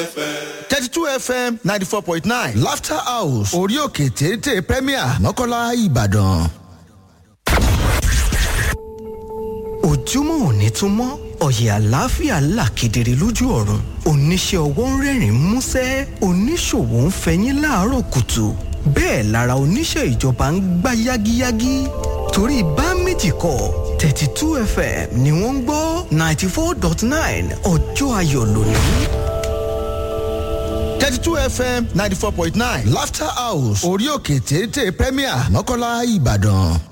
thirty two fm ninety four point nine laughter house orí òkè téńté premier mọ́kànlá ìbàdàn. ojúmọ́ òní tún mọ́ ọ̀yẹ̀ àlàáfíà là kedere lójú ọ̀run oníṣẹ́ ọwọ́ ń rẹ́rìn músẹ́ oníṣòwò ń fẹyín láàárọ̀ kùtù bẹ́ẹ̀ lára oníṣẹ́ ìjọba ń gbá yágíyágí torí bá méjì kọ thirty two fm ni wọ́n ń gbọ́ ninety four dot nine ọjọ́ ayọ̀ lónìí. thirty two fm ninety four point nine laughter house orí òkè téńté premier mọ́kànlá ìbàdàn.